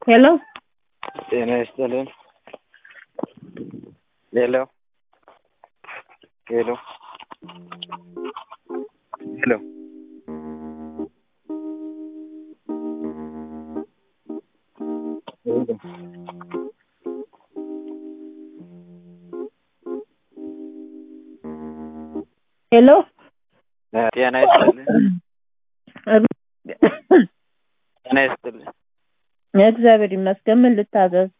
ሄሎ ጤና ይስጥልን። ሄሎ ሄሎ ሄሎ ሄሎ ጤና ይስጥልን። ጤና ይስጥልን። እግዚአብሔር ይመስገን። ምን ልታዘዝ?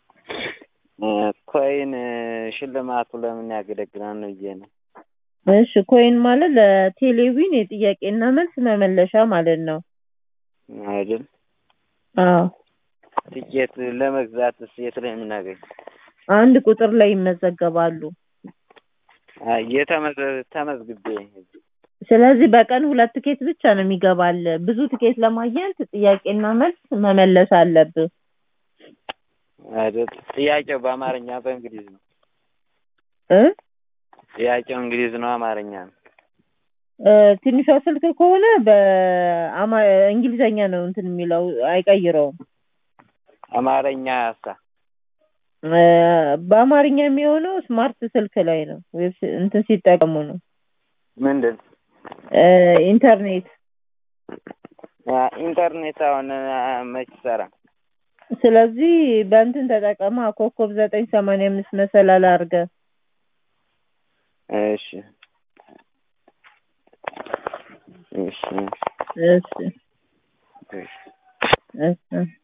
ኮይን ሽልማቱ ለምን ያገለግላል ነው ብዬ ነው። እሺ ኮይን ማለት ለቴሌቪዥን የጥያቄና መልስ መመለሻ ማለት ነው። አይደል? አዎ ትኬት ለመግዛት የት ላይ የምናገኝ? አንድ ቁጥር ላይ ይመዘገባሉ። አይ የተመዘ- ተመዝግቤ ስለዚህ በቀን ሁለት ትኬት ብቻ ነው የሚገባል። ብዙ ትኬት ለማግኘት ጥያቄና መልስ መመለስ አለብህ። አይደል? ጥያቄው በአማርኛ በእንግሊዝ ነው። እ ጥያቄው እንግሊዝ ነው አማርኛ ነው? እ ትንሿ ስልክ ከሆነ በአማ- እንግሊዘኛ ነው እንትን የሚለው አይቀይረውም። አማርኛ ያሳ እ በአማርኛ የሚሆነው ስማርት ስልክ ላይ ነው ወይስ እንትን ሲጠቀሙ ነው። ምንድን እ ኢንተርኔት አ፣ ኢንተርኔት አሁን አ፣ መች ይሰራ? ስለዚህ በእንትን ተጠቀማ ኮከብ ዘጠኝ ሰማንያ አምስት መሰላል አድርገህ እሺ እሺ እሺ እሺ እሺ